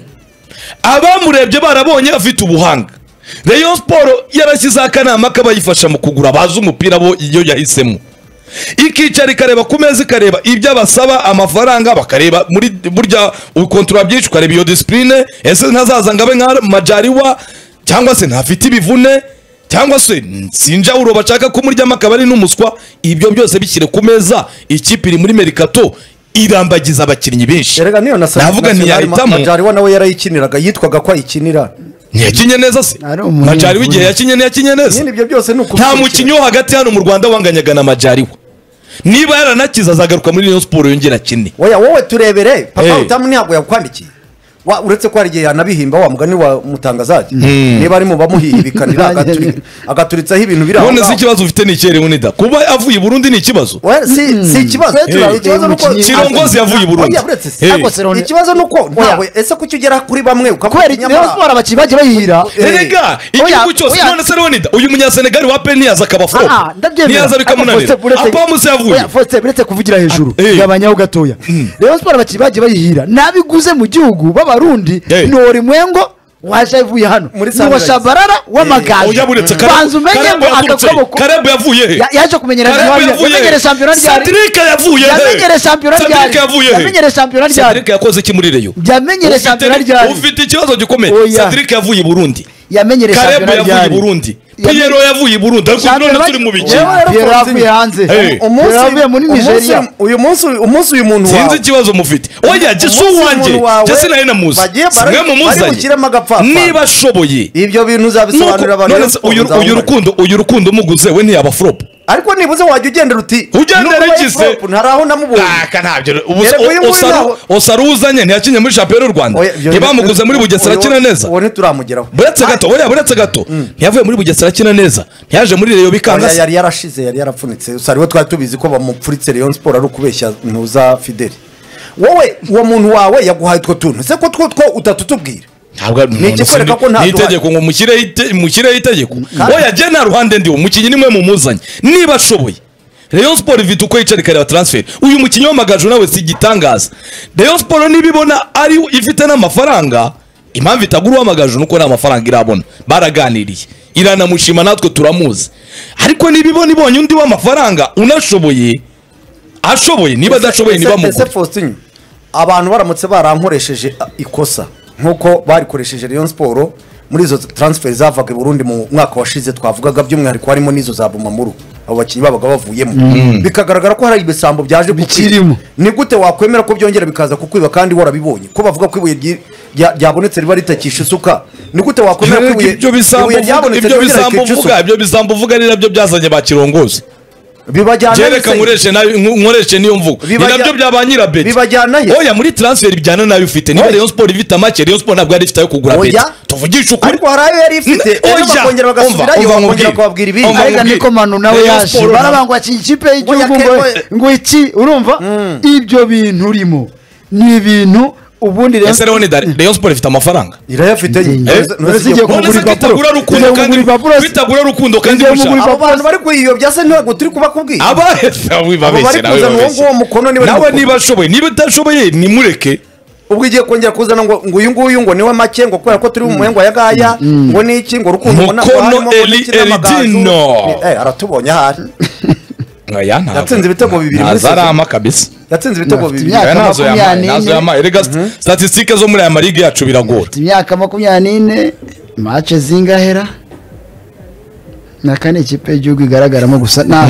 abamurebye barabonye afite ubuhanga Rayon Sport yarashyizeho akanama k'abayifasha mu kugura bazi umupira bo iyo yahisemo ikicara ikareba ku meza ikareba ibyo abasaba amafaranga bakareba muri burya ukontorora byinshi ukareba iyo disipurine ese ntazaza ngo abe nka majariwa cyangwa se ntafite ibivune cyangwa se sinjawuro bashaka kumuryamo akaba ari n'umuswa ibyo byose bishyire ku meza ikipe iri muri merikato irambagiza abakinnyi benshi
erega niyo na
navuga ntiyahitamo
majariwa nawe yarayikiniraga yitwaga ko ayikinira
ntiyakinye neza se
Ari umunye-
majariwa igihe yakinye ntiyakinye neza
nyine ibyo byose ni
nta mukinnyi wo hagati hano mu rwanda wanganyaga na majariwa niba yaranakiza azagaruka muri Rayon Sport yongera akine
oya wowe turebere papa
Hey.
utamu ntabwo yakwandikiye Wa- uretse ko hari igihe yanabihimba wa mugani wa mutangazaji niba ari mu bamuhihibikanira agaturi- agaturitsaho ibintu biri aho
none
ngaho.
se ikibazo ufite ni ikihe Leonidas kuba avuye i burundi ni ikibazo
Oya, si si ikibazo
Twe turabona
ikibazo ni uko-
umukinnyi-
Kirongozi yavuye i Burundi.
Oya, uretse se.
Hey.
Ariko Serone- ikibazo ni uko ntawe ese ko icyo ugera kuri bamwe ukavuga
kubera
ati,
rero
nyamara-
siporo abakinnyi bagiye bayihira
Eh,
erega igihugu
oya,
cyose
oya.
none se Leonidas uyu munyasenegali wa pe ntiyaza akaba
Ah,
flop
ndabyemera.
ntiyaza bikamunanira
Ariko Faustin, uretse-
apamuse yavuye
Oya, Faustin, uretse kuvugira hejuru
Ah, eh.
gabanyaho gatoya rero siporo abakinnyi bagiye bayihira n'abiguze mu gihugu b'abarundi
Eh.
ni orimwengo waje avuye hano
Muri
ni wa
Sunrise.
shabarara
oya buretse
w'amagaju
Karabu-
banza umenye
Karabu
ngo
yaturutse he?
agakoboko
Karabu yavuye he
Ya- yaje kumenyera
Karabu
ryari
yavuye
yamenyere shampiyona
he
ryari
Cedric yavuye he
yamenyere shampiyona
Cedric
ryari
yavuye he
yamenyere shampiyona ryari
Cedric yakoze iki muri Rayon
yamenyere
Ufite-
shampiyona ryari
ufite ikibazo gikomeye
Oya.
Cedric yavuye i burundi
yamenyere
Karebu
shampiyona
yavuye i
ryari
Burundi
Yamenye-
Pierro yavuye i Burundi ariko none turi mu biki
Yewe rero
Pierre
Fonzi-
yavuye hanze
Hey.
umunsi
Pierre yavuye muri
umunsi-
nigeria
uyu munsi umunsi uyu muntu
sinzi
wawe
ikibazo mufite oya gisu
Umunsi
wanjye
umuntu wawe
jasi nawe namuzi
bagiye bara-
mwe
bari bushyiremo agapfapfa.
mumuzanye niba ashoboye
ibyo bintu uzabisobanurira
Nuko- none
abantu Rayon
se
Sports
uyu uyu
nzabona.
rukundo uyu rukundo umuguze we ntiyaba flop
ariko nibuze wajya ugendera uti
Ugendera
"Nubwo
igize."
yari flop, ntari aho namubonye
aka ntabyo
Yego, uyu nguyu ntaho.
usaruzanye ntiyakinye muri shampiyona y'u rwanda
Oya, ibyo-
ntibamuguze muri bugesera
Uwo-
akina neza
uwo ntituramugeraho
buretse gato oya buretse gato ntiyavuye muri bugesera akina neza ntiyaje muri reyo bikanga
Oya,
se
yari yarashize yari yarapfunitse gusa ariwe twari tubizi ko bamupfuritse Rayon Sport ari ukubeshya ntuza fideli wowe uwo muntu wawe yaguhaye utwo tuntu se ko two two utatutubwira
ntabwo
Ni ikikwereka ko nta
itegeko ngo mushyireho ite- mushyireho itegeko oya jye nta ruhande ndiho umukinnyi nimwe mumuzanye niba ashoboye Rayon Sport ifite uko yicara ikareba transfer uyu mukinnyi w'amagaju nawe si igitangaza Rayon Sport niba ibona ari ifite n'amafaranga impamvu itagura uw'amagaju nuko nta mafaranga irabona baraganiriye iranamushima natwe turamuzi ariko niba ibona ibonye undi w'amafaranga unashoboye ashoboye niba adashoboye
Ese-
niba
ese
mugure
Faustin, abantu baramutse barankoresheje a, ikosa nk'uko barikoresheje Rayon Sport muri izo transfer zavaga i Burundi mu mwaka washize twavugaga by'umwihariko harimo n'izo za Bumamuru abo bakinnyi babaga bavuyemo bikagaragara ko hari ibisambo byaje
Bikirimo.
ni gute wakwemera ko byongera bikaza kukwiba kandi warabibonye ko bavuga ko ibuye ryi- rya- ryabonetse riba ritakisha isuka ni gute wakwemera ko ibuye
ibyo bisambo
ibuye
uvuga
ryabonetse
ibyo
riba ritakisha
bisambo
isuka?
uvuga ibyo bisambo uvuga ni nabyo byazanye ba kirongozi
bibajyana
byereka
n'ise-
nkoreshe nabi- nko- nkoreshe niyo mvugo ni
Bibajya-
nabyo bya ba nyirabeti
bibajyana he?
oya muri transfer bijyana nayo ufite niba
Oya.
Rayon Sport ifite amake Rayon Sport ntabwo yari ifite ayo kugura
Oya.
beti tuvugishe ukuri
ariko hari ayo yari ifite
Oya.
rero bakongera bagasubirayo
Umva, umva
bakongera
nkubwire.
kubabwira ibindi
Umva
arega
nkubwire.
niko manu nawe
Rayon
yaje
Sport-
barabangwa akina ikipe y'igihugu
Oya,
ngo
Kembo-
ngo iki urumva ibyo bintu urimo ni ibintu ubundi Rayon
ese rero ni Dar- Rayon Sport ifite amafaranga
irayafite
Uretse igihe
none se
kugura ibipapuro.
kwitagura rukundo
Kujya
kandi
kugura ibipapuro se-
kwitagura rukundo kandi
Kujya kugura
mushaka
abo bantu bari kwiyobya se ntabwo turi kubakubwira
aba
Abo bari
wibabeshye nawe
kuzana uwo
wibabeshye.
nguwo mukono niba ari
nawe
mukono.
niba ashoboye niba utashoboye nimureke
ubwo igiye kongera kuzana ngo ngo uyu nguyu ngo niwe make ngo kubera ko turi mu muhengo ya gaya ngo niki ngo rukundo ngo ntabwo
Mukono
harimo, ngo
Eli-
niki n'amagaju.
Eridino.
Ni- eh, aratubonye ahari
Oya, ntabwo.
Yatsinze ibitego bibiri muri
ntazo ari
sezo.
ama kabisa
yatsinze ibitego
Afite
bibiri
imyaka
Oya, ntazo
makumyabiri
yamaye
n'ine.
ntazo yamaye rega statistique zo muri aya marige yacu biragora
Afite imyaka makumyabiri n'ine mace zingahera na kane ikipe y'igihugu igaragaramo gusa nta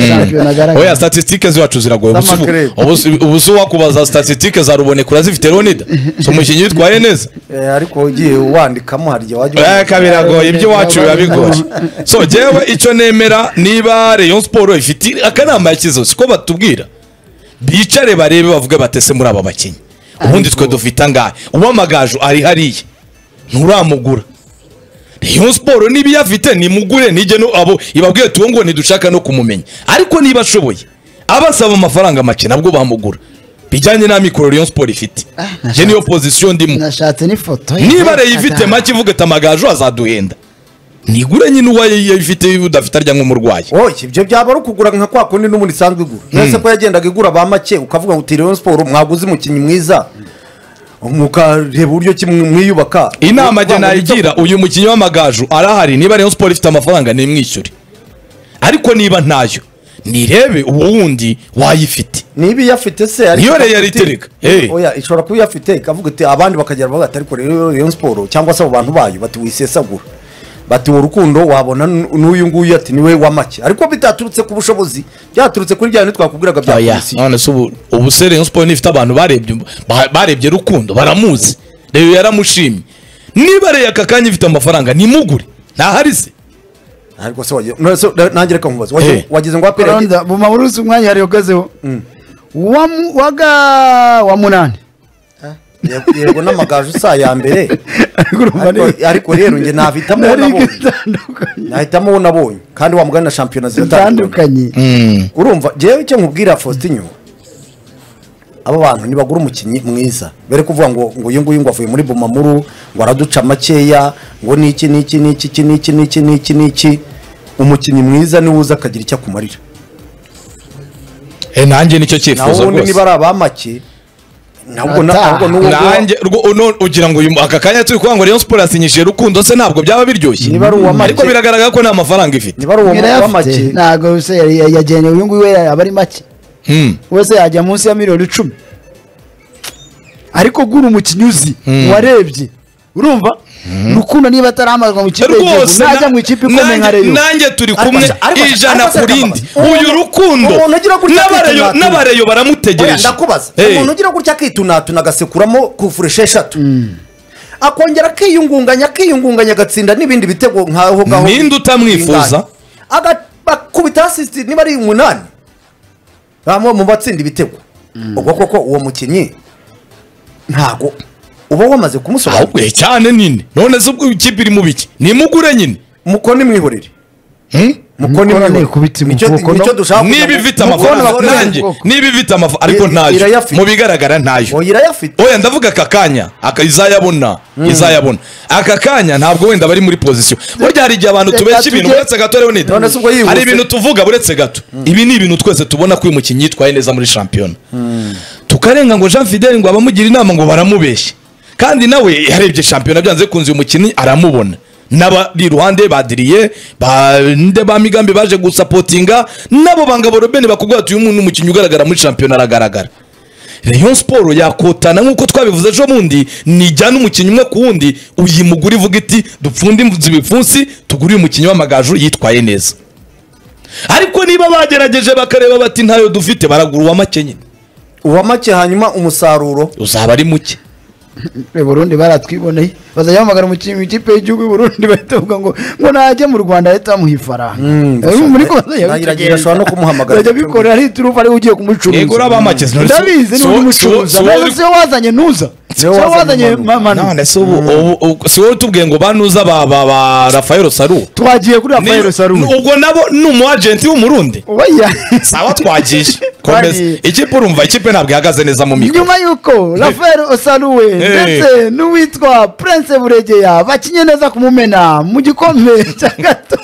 oya
shampiyona agaragara
statistique ziwacu ziragoye Ubu si-
Z'amakrebe.
ubu si- ubu si wakubaza statistique za ruboneka urazifite ronida si umukinnyi witwaye neza
Eh, ariko ugiye wandikamo hari igihe wajya
Eh,
wandika.
ka biragoye ibyo iwacu biba bigoye so jyewe icyo nemera niba rayon siporo ifite akanama yakizo siko batubwira bicare barebe bavuge batese muri aba bakinnyi ubundi twe dufite angahe uwamagaju ari hariya nturamugura rayon siporo niba iyafite nimugure nijye no abo ibabwiye tuwo ngo ntidushaka no kumumenya ariko niba ashoboye abasaba amafaranga make nabwo bamugura bijyanye n'amikoro rayon siporo ifite njye niyo pozisiyo ndimo
nashatse n'ifoto ye.
niba rero ifite make ivuga ati amagaju azaduhenda nigure nyine uwaye yayifite udafite arya nk'umurwayi
oya ibyo byaba ari ukugura nka kwa kundi n'ubundi isanzwe igura mbese ko yagendaga igura ba make ukavuga ngo uti Rayon Sport mwaguze umukinnyi mwiza mukareba uburyo ki mwiyubaka
inama jye
Kuvuga ngo nibyo
nayigira uyu mukinnyi w'amagaju arahari niba rayon siporo ifite amafaranga nimwishyure ariko niba ntayo nirebe uwo wundi wayifite
niba iyafite se ariko
Niyo rero
ikavuga
yari
iti-
itereka. Eh.
oya ishobora kuba iyafite ikavuga iti abandi bakagera bavuga ati ariko rero Rayon Sport cyangwa se abo bantu bayo bati wisesagura bati uwo rukundo wabona n- n'uyu nguyu ati niwe wa make ariko bitaturutse ku bushobozi byaturutse kuri bya bintu twakubwiraga bya
Oya,
polisi
none se ubu ubu se rayon siporo nifite abantu barebye ba- barebye rukundo baramuzi rero yaramushimye niba rero aka kanya ifite amafaranga nimugure ntahari se
ariko se wagiye none se nange reka nkubaze
Eh.
wagize- wagize ngo apere
Ronda buma muri uzi umwanya yari ugezeho wa mu- waga wa munani
Yego- yego n'amagaju si aya mbere
Ariko urumva
Ariko-
ni-
ariko rero njye nahitamo uwo
Nari
nabonye
itandukanye.
nahitamo uwo nabonye kandi wa mugani na shampiyona ziratandukanye
zitandukanye
urumva njyewe icyo nkubwira Faustin aba bantu nibagura umukinnyi mwiza bere kuvuga ngo ngo uyu nguyu ngo avuye muri Bumamuru ngo araduca makeya ngo niki niki niki iki niki niki niki niki umukinnyi mwiza niwe uza akagira icyo akumarira
Eh, nanjye nicyo
naho
cyifuzo
ubundi
rwose
niba ari abamake ntabwo na-
Ataha.
ntabwo n'uwo nguwo
nanjye rwo- uno- ugira ngo uyu mu- aka kanya turi kuvuga ngo Rayon Sport yasinyishije Rukundo se ntabwo byaba biryoshye
Niba ari uwa make.
ariko biragaragara ko nta mafaranga ifite
niba ari uwo
birayafite
w'amake
ntabwo se yari- yari- yajyanye uyu nguyu we aba ari make
Hmm.
wese yajya munsi ya miliyoni icumi ariko gura umukinnyi uzi warebye urumva rukundo niba ataramazwa mu kipe y'igihugu
rwose
najya
na-
mu ikipe ikomeye nka
nanjye-
reyo
nanjye turi
Ariko
kumwe
se- ariko se-
ijana
ariko se
ku
ndabaza.
rindi
Umuntu-
uyu Rukundo
umuntu ugira gutya
n'abareyo
akitunatuna.
n'abareyo
Oya,
baramutegereje
ndakubaza
Eh,
umuntu ugira gutya akitunatuna agasekuramo kufuresha eshatu akongera akiyungunganya akiyungunganya agatsinda n'ibindi bitego nkaho ngaho
Ninde utamwifuza?
Aga- ba- yakubita hasi niba ari umunani bamwe mu batsinda ibitego ubwo koko uwo mukinnyi ntago uba wamaze kumusobanurira
ahubwo ye cyane nyine none se ubwo ikipe iri mu biki nimugure nyine
mukoni mwihorere
Hmm?
mukoni
Mukora
mwihorere
nikubitse
Nicyo-
mukono.
nicyo dushaka kugira
niba
ngo-
ifite
Mukono
amafaranga
bakore-
nanjye niba ifite amafaranga ariko
I-
ntayo
irayafite.
mu bigaragara ntayo
Oya, irayafite
oya ndavuga aka kanya aka izayabona izayabona aka kanya ntabwo wenda bari muri pozisiyo burya hari igihe abantu
Reka
tubesha ibintu
tujye-
buretse gato rero nida
None se ubwo yihuse-
hari ibintu tuvuga buretse gato ibi ni ibintu twese tubona ko uyu mukinnyi yitwaye neza muri shampiyona tukarenga ngo jean fidel ngo abamugira inama ngo baramubeshye kandi nawe yarebye shampiyona byanze bikunze uyu mukinnyi aramubona n'abari iruhande badiriye bande ba migambi baje gusapotinga nabo bangabo robeni bakubwira bati uyu muntu ni umukinnyi ugaragara muri shampiyona aragaragara Rayon Sport yakotana nk'uko twabivuze ejo bundi nijyana umukinnyi umwe ku wundi uyimugura ivuga iti dupfunde imvu- ibipfunsi tugure uyu mukinnyi w'amagaju yitwaye neza ariko niba bagerageje bakareba bati ntayo dufite baragura uwa make nyine
uwa make hanyuma umusaruro
uzaba ari muke
i burundi baratwiboneye bazajya bahamagara umukinnyi w'ikipe y'igihugu y'u burundi bahita bavuga ngo ngo najya mu rwanda leta bamuha ifaranga
ndashaka-
muri ko bazajya
Nagira-
bitegereza.
ashobora no kumuhamagara.
Bazajya bikorera ari turufu ariwe ugiye kumucuruza
Yego, uriya bamake, none si-
ndabizi
si
ni
wowe-
umucuruza
si wowe-
nawe siwe wazanye ntuza siwe wazanye mamanu
none se ubu ubu- ubu- si wowe utubwiye ngo banuza ba ba ba Rafael Saru
twagiye kuri
Ni-
rafael saru
ubwo nabo ni umu agent w'umurundi
oya
sawa twagije komeza
Twagije.
ikipe urumva ikipe ntabwo ihagaze neza mu mikoro
nyuma y'uko rafael osaruwe ndetse n'uwitwa prince buregeya bakinye neza kumumena mu gikombe cya gato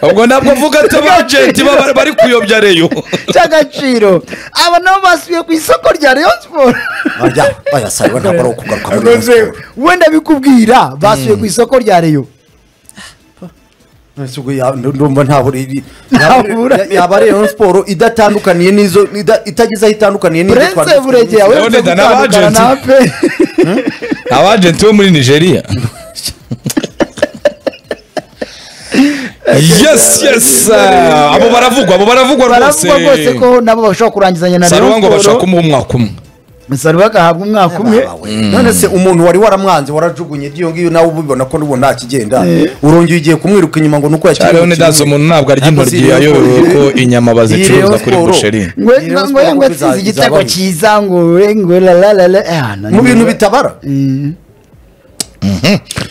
ubwo ntabwo avuga ati abajenti baba bari kuyobya reyo
cy'agaciro aba nabo basubiye ku isoko rya rayon siporo
barya bayasaba ntabwo ari ukugaruka muri Rayon
Rwose,
Sport.
wenda bikubwira basubiye ku isoko rya reyo
None se ubwo ya- ndumva ntabwo iri-
Ntabwo
yaba-
ibura.
yaba ari Rayon Sport idatandukaniye n'izo ida- itageze aho itandukaniye n'izo
prince
twari dufite.
buregeye
None
aweretse
da n'aba
gutandukana na
agent.
pe
abajenti bo muri nigeria yes yes ah, abo baravugwa abo baravugwa rwose
baravugwa rwose ko nabo bashobora kurangizanya na
saruwa ngo
rayon
bashaka
siporo
kumuha umwaka umwe
saruwa agahabwa umwaka umwe
Mm. none se umuntu wari waramwanze warajugunye iyo ngiyo nawe ubibona ko n'ubu nta kigenda urongeye igiye kumwiruka inyuma ngo ni uko yakiriye
rero nidazi
umukino.
umuntu ntabwo arya
Ntabwo
intoryi
si Rayon
yayobewe
Sport.
ko inyama bazicuruza
Rayon
kuri
Sport.
busheri
ngo
Ni Rayon
ngo
Sport
ngo
kuko
atsinze
iza-
igitego
izabamo.
cyiza ngo we ngo lalalala
mu bintu bitabara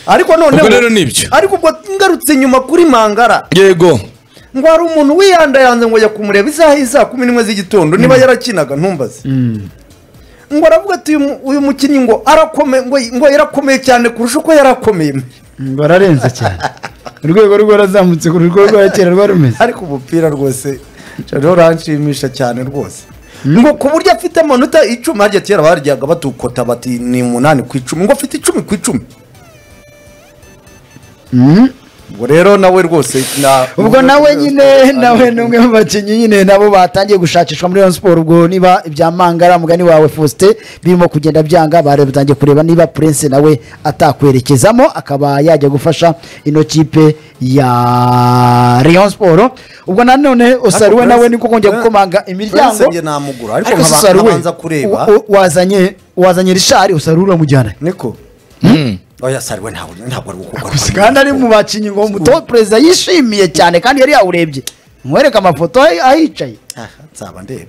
ariko noneho
Ubwo rero ni ibyo.
ariko ubwo ngarutse nyuma kuri mangara
yego
ngo hari umuntu wiyandayanze ngo ajya kumureba isaha isa kumi n'imwe z'igitondo niba yarakinaga ntumbaze ngo aravuga ati "Uyu mu- uyu mukinnyi ngo arakomeye ngo ngo yarakomeye cyane kurusha uko yarakomeye
bararenze cyane urwego rwe razamutse ku rwego rwa kera rwari rumeze
ariko umupira rwose rero uranshimisha cyane rwose ngo ku buryo afite amanota icumi harya kera baryaga batukota bati ni umunani ku icumi ngo afite icumi ku icumi ubwo rero nawe rwose na-
ubwo nawe nyine nawe ni umwe mu bakinnyi nyine nabo batangiye gushakishwa muri Rayon Sport ubwo niba ibya Mangara mugani wawe Faustin birimo kugenda byanga bare batangiye kureba niba Prince nawe atakwerekezamo akaba yajya gufasha ino kipe ya Rayon Sport ubwo nanone Osaruwe
Prince-
nawe niko kongera gukomanga
Prince
imiryango
njye namugura, ariko
se
nkaba-
Osaruwe,
nkabanza kureba.
wa- wazanye wazanye Richard Osaruwe uramujyana
niko oya sariwe ntabwo ntabwo ari gukora
gusa kandi ari mu bakinnyi ngo umutoza perezida yishimiye cyane kandi yari yawurebye mwereke amafoto ahicaye
nzaba ndeba